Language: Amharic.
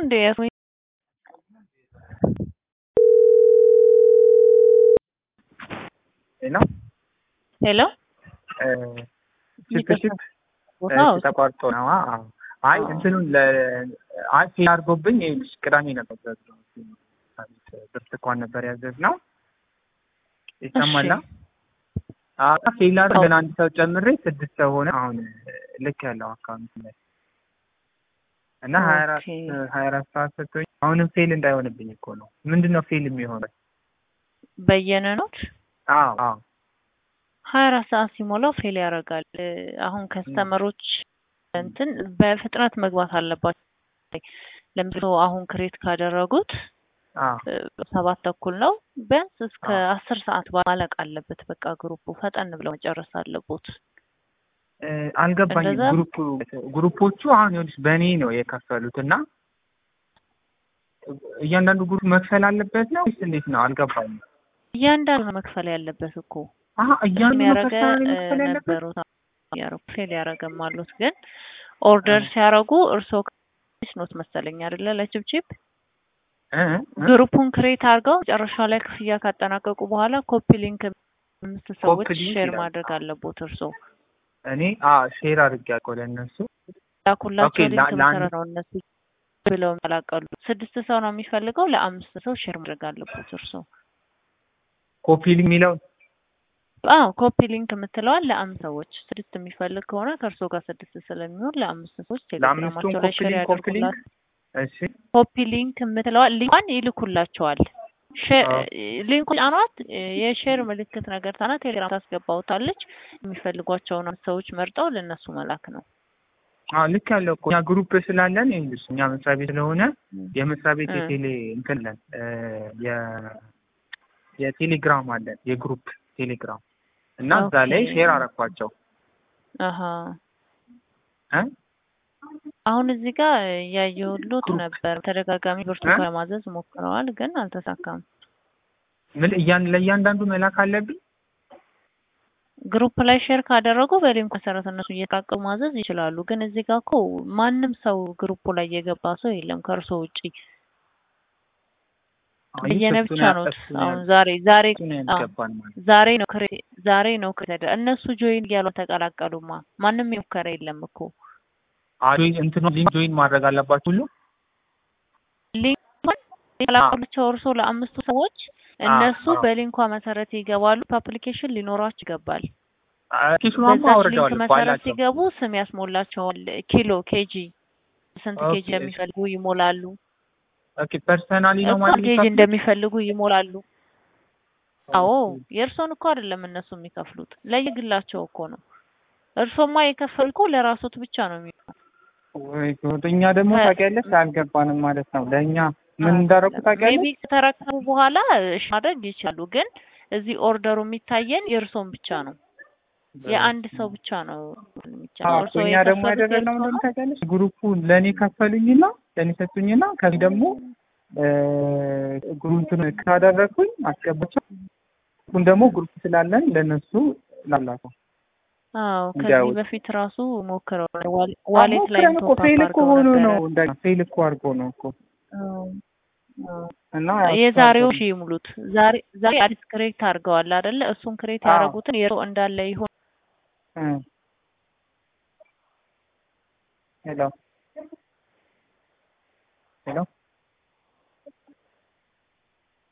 እንደ ያስሚ ሄሎ ሄሎ ችፕችፕ ቦታው ተቋርጦ ነው። አዎ። አይ እንትኑን ለ አይ ፌል አድርጎብኝ ይኸውልሽ ቅዳሜ ነበር ብርቱካን ነበር ያዘዝነው። ይሰማላ? አዎ ፌል አድርገን አንድ ሰው ጨምሬ ስድስት ሰው ሆነ። አሁን ልክ ያለው አካውንት ላይ እና ሀያ አራት ኦኬ። ሀያ አራት ሰዓት ሰጥቶኝ አሁንም ፌል እንዳይሆንብኝ እኮ ነው። ምንድን ነው ፌል የሚሆነው? በየነ ኖት አዎ አዎ ሀያ አራት ሰዓት ሲሞላው ፌል ያደርጋል። አሁን ከስተመሮች እንትን በፍጥነት መግባት አለባቸው። ለምሳሌ አሁን ክሬት ካደረጉት አዎ እ፣ ሰባት ተኩል ነው። ቢያንስ እስከ አዎ። አስር ሰዓት ማለቅ አለበት። በቃ ግሩፑ ፈጠን ብለው መጨረስ አለቦት። እ፣ አልገባኝም። እንደዛ? ግሩፕ ግሩፖቹ አሁን ይኸውልሽ በእኔ ነው የከፈሉት እና እያንዳንዱ ግሩፕ መክፈል አለበት ነው ወይስ እንዴት ነው? አልገባኝም። እያንዳንዱ ነው መክፈል ያለበት እኮ አሀ እያንዳንዱ የሚያረገ መክፈል መክፈል ያለበት ነበሩት ያረጉ ፌል ያረገም አሉት። ግን ኦርደር ሲያረጉ እርስዎ ክሬት ኖት መሰለኝ አይደለ? ለችብችብ እ እ? ግሩፑን ክሬት አድርገው መጨረሻ ላይ ክፍያ ካጠናቀቁ በኋላ ኮፒ ሊንክ አምስት ሰዎች ኮፒ ሊንክ ሼር ይላል። ማድረግ አለቦት። እርስዎ እኔ አ ሼር አድርጌያለሁ ለእነሱ ላኩላቸው ኦኬ፣ ሊንክ ላ- ለአንድ- መሰረት ነው እነሱ ብለው የሚቀላቀሉ። ስድስት ሰው ነው የሚፈልገው፣ ለአምስት ሰው ሼር ማድረግ አለቦት እርስዎ። ኮፒ ሊንክ የሚለው አዎ ኮፒ ሊንክ የምትለዋል ለአምስት ሰዎች ስድስት የሚፈልግ ከሆነ ከእርስዎ ጋር ስድስት ስለሚሆን ለአምስት ሰዎች ለአምስቱም ቴሌግራማቸው ላይ ኮፒ ሼር ሊንክ ኮፒ ሊንክ ያደርጉላል። እሺ ኮፒ ሊንክ የምትለዋል ሊንኳን ይልኩላቸዋል። ሼ- አዎ። ሊንኩ ጫኗት፣ የሼር ምልክት ነገር ታና ቴሌግራም ታስገባውታለች። የሚፈልጓቸውን ሰዎች መርጠው ለእነሱ መላክ ነው። አዎ ልክ ያለው እኮ እኛ ግሩፕ ስላለን ይኸውልሽ እኛ መስሪያ ቤት ስለሆነ የመስሪያ ቤት እ። የቴሌ እንትን አለን እ፣ የ የቴሌግራም አለን የግሩፕ ቴሌግራም እና እዛ ላይ ኦኬ። ሼር አረኳቸው አሀ እ አሁን እዚህ ጋር እያየሁሎት ግሩፕ። ነበር። ተደጋጋሚ ብርቱካን እ? ለማዘዝ ሞክረዋል፣ ግን አልተሳካም። ምን እያን ለእያንዳንዱ መላክ አለብኝ? ግሩፕ ላይ ሼር ካደረጉ በሊንክ መሰረት እነሱ እየተቃቀሙ ማዘዝ ይችላሉ። ግን እዚህ ጋር እኮ ማንም ሰው ግሩፑ ላይ የገባ ሰው የለም ከእርሶ ውጪ አይ በየነ እሱን ብቻ ነው። እሱን አሁን ዛሬ ዛሬ እሱን አዎ፣ ያስገባል ማለት ዛሬ ነው ክሬ ዛሬ ነው ክሬ ተደ እነሱ ጆይን እያሉ ተቀላቀሉማ። ማንም የሞከረ የለም እኮ አይ እንትኑ ሊንክ ጆይን ማድረግ አለባችሁ ሁሉ ሊንኩን የቀላቀሉቸው እርሶ ለአምስቱ ሰዎች እነሱ አዎ። በሊንኳ መሰረት ይገባሉ። ፓፕሊኬሽን ሊኖራቸው ይገባል። ኪሱናማ በዛች ሊንክ አውርደዋል እኮ መሰረት አላቸው። ሲገቡ ስም ያስሞላቸዋል። ኪሎ፣ ኬጂ ስንት ኬጂ ኦኬ። እንደሚፈልጉ ይሞላሉ። ኦኬ ፐርሰናሊ ነው እኮ ማለት ኬጂ የሚከፍሉት? እንደሚፈልጉ ይሞላሉ። አዎ ኦኬ። የእርሶን እኮ አይደለም እነሱ የሚከፍሉት ለየግላቸው እኮ ነው። እርሶማ የከፈል እኮ ለራሶት ብቻ ነው የሚሆነው። ወይ ጉድ! እኛ ደግሞ ከ- ታውቂያለሽ አልገባንም ማለት ነው። ለእኛ ምን እንዳደረኩ ታውቂያለሽ? ሜቢ ከተረከቡ በኋላ እሺ ማድረግ ይችላሉ። ግን እዚህ ኦርደሩ የሚታየን የእርሶን ብቻ ነው፣ የአንድ ሰው ብቻ ነው የሚቻለው። አዎ እርሶ እኛ ደግሞ የከፈሉት ያደረግነው የእርሶ ምንድን ነው። ታውቂያለሽ? ግሩፑን ለእኔ ከፈሉኝና ለእኔ ሰጡኝና ከዚህ ደግሞ ግሩፕን ካደረግኩኝ አስገባቸው። ሁን ደግሞ ግሩፕ ስላለን ለእነሱ ላላከው አዎ ከዚህ እንዲያውት በፊት ራሱ ሞክረው ዋል- ዋሌት ላይ ሞክረን እኮ ፌል እኮ ሆኖ ነው ነበረ። እንደገና ፌል እኮ አድርጎ ነው እኮ አዎ፣ አዎ። እና የዛሬው ሺ ይሙሉት። ዛሬ ዛሬ አዲስ ክሬት አድርገዋል አይደለ? እሱን ክሬት አዎ። ያደረጉትን የሮ እንዳለ ይሆን እ ሄሎ ሄሎ